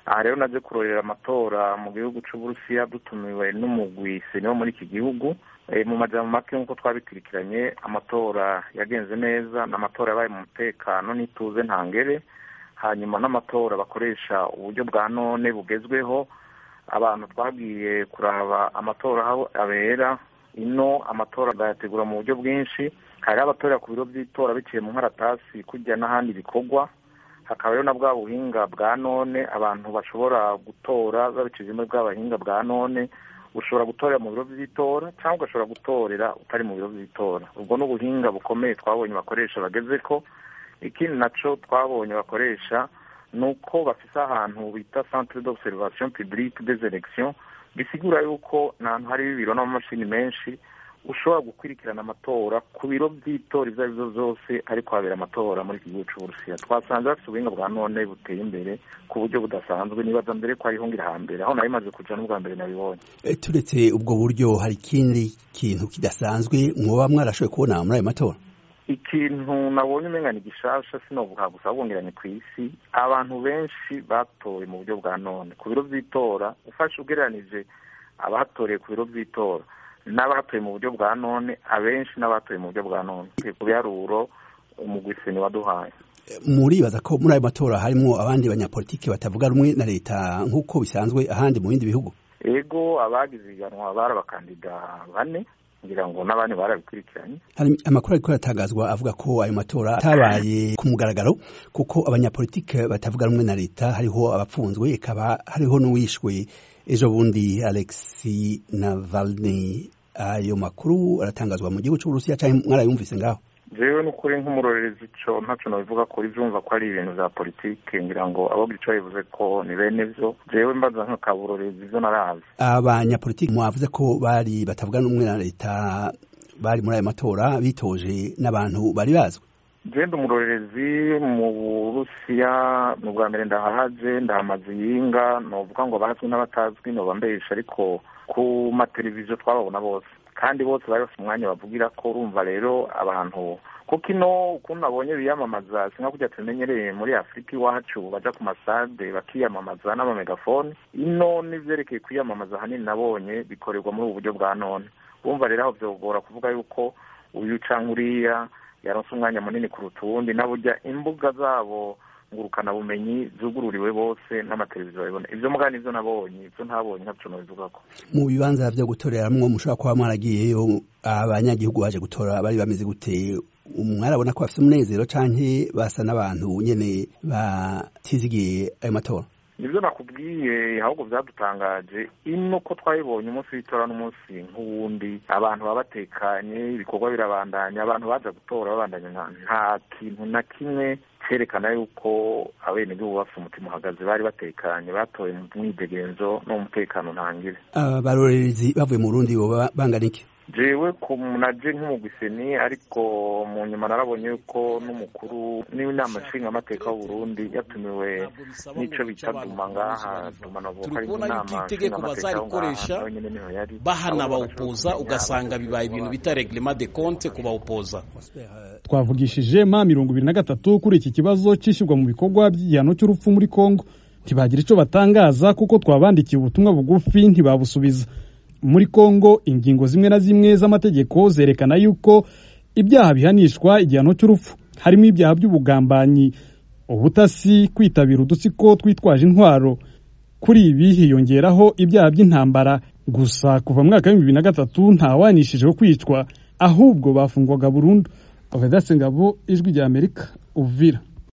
aha rero naje kurorera amatora mu gihugu c'uburusiya dutumiwe n'umugwi seni wo muri iki gihugu mu majambo make nk'uko twabikurikiranye amatora yagenze neza ni amatora yabaye mu mutekano n'ituze ntangere hanyuma n'amatora bakoresha uburyo bwa none bugezweho abantu twagiye kuraba amatora aho abera ino amatora bayategura mu buryo bwinshi hari abatorera ku biro by'itora biciye mu nkaratasi kujya n'ahandi bikorwa hakaba rero na bwa buhinga bwa none abantu bashobora gutora babiciye muri bwa buhinga bwa none ushobora gutorera mu biro by'itora cyangwa ugashobora gutorera utari mu biro by'itora ubwo ni ubuhinga bukomeye twabonye bakoresha bageze ko ikindi naco twabonye bakoresha ni uko bafise ahantu bita centre d'observation publique des elections bisigura yuko n'ahantu hari ibiro n'amamashini menshi ushobora gukurikirana amatora ku biro by'itora ibyo ari byo byose ariko habera amatora muri iki gihugu c'uburusiya twasanze bafite ubuhinga bwa none buteye imbere ku buryo budasanzwe nibaza mbere ko hariho ngira hambere aho nari maze kuja n'ubwa mbere nabibonye turetse ubwo buryo hari ikindi kintu kidasanzwe mwoba mwarashoboye kubona muri ayo matora ikintu nabonye umenga ni gishasha sinovuga gusa bwongeranye ku isi abantu benshi batoye mu buryo bwa none ku biro by'itora ufashe ugereranije abatoreye ku biro by'itora n'abatoye mu buryo bwa none abenshi n'abatoye mu buryo bwa none ku biharuro umugwiseni waduhaye muribaza ko muri ayo matora harimo abandi banyapolitiki batavuga rumwe na leta nk'uko bisanzwe ahandi mu bindi bihugu ego abagize iganwa bari abakandida bane ngira ngo n'abandi barabikurikiranye hari amakuru ariko aratangazwa avuga ko ayo matora atabaye ku mugaragaro kuko abanyapolitike batavuga rumwe na leta hariho abapfunzwe ikaba hariho n'uwishwe ejo bundi alexi navalny ayo makuru aratangazwa mu gihugu cy'uburusiya cyangwa mwarayumvise ngaho jewe n'ukuri nk'umurorerezi ico ntaco nobivuga kuri vyumva ko ari ibintu vya politike ngira ngo abo gico bivuze ko ni bene vyo jewe mbaza nk'akaburorezi ivyo narazi abanyapolitiki mwavuze ko bari batavuga n'umwe na leta bari muri ayo matora bitoje n'abantu bari bazwi jenda umurorerezi mu burusiya ni ubwa mbere ndahahaje ndahamaze iyinga novuga ngo bazwi n'abatazwi noba mbesha ariko ku mateleviziyo twababona bose kandi bose bari bafite umwanya bavugira ko urumva rero abantu kuko ino ukuntu nabonye biyamamaza sinka kujya tumenyereye muri afurika iwacu baja ku masade bakiyamamaza n'amamegafone ino n'ivyerekeye kwiyamamaza ahanini nabonye bikorerwa muri ubu buryo bwa none urumva rero aho vyogora kuvuga yuko uyu canke uriya yaronse umwanya munini kuruta uwundi na burya imbuga zabo ngurukana bumenyi zugururiwe bose n'amateleviziyo babibona ivyo muga nivyo nabonye ivyo ntabonye ntaco nobivugako mu bibanza vyo gutoreramwo mushobora kuba mwaragiyeyo abanyagihugu baje gutora bari bameze gute mwarabona ko bafise umunezero canke basa n'abantu nyene batizigiye ayo matora nibyo nakubwiye ahubwo byadutangaje ino ko twayibonye umunsi w'itora n'umunsi nk'uwundi abantu baba batekanye ibikorwa birabandanya abantu baza gutora babandanya nta kintu na kimwe cerekana yuko abenegihugu bafite umutima uhagaze bari batekanye batoye mu mwidegenzo no mu mutekano ntangire abarorerezi bavuye mu burundi boba bangana iki jewe ku naje nk'umugwiseni ariko mu nyuma narabonye yuko n'umukuru n'inama nshingamateka w'uburundi yatumiwe n'ico bita duma ngaha duma navuga ko ari inama itegeko bazarikoresha bahana bawupoza ugasanga bibaye ibintu bita reglement de compte ku bawupoza twavugishije ma mirongo ibiri na gatatu kuri iki kibazo cishyirwa mu bikorwa by'igihano cy'urupfu muri kongo ntibagira ico batangaza kuko twabandikiye ubutumwa bugufi ntibabusubiza muri kongo ingingo zimwe na zimwe z'amategeko zerekana yuko ibyaha bihanishwa igihano cy'urupfu harimo ibyaha by'ubugambanyi ubutasi kwitabira udutsiko twitwaje intwaro kuri ibi hiyongeraho ibyaha by'intambara gusa kuva mu mwaka w'ibihumbi bibiri na gatatu ntawanishijeho kwicwa ahubwo bafungwaga burundu Vedaste Ngabo ijwi rya Amerika Uvira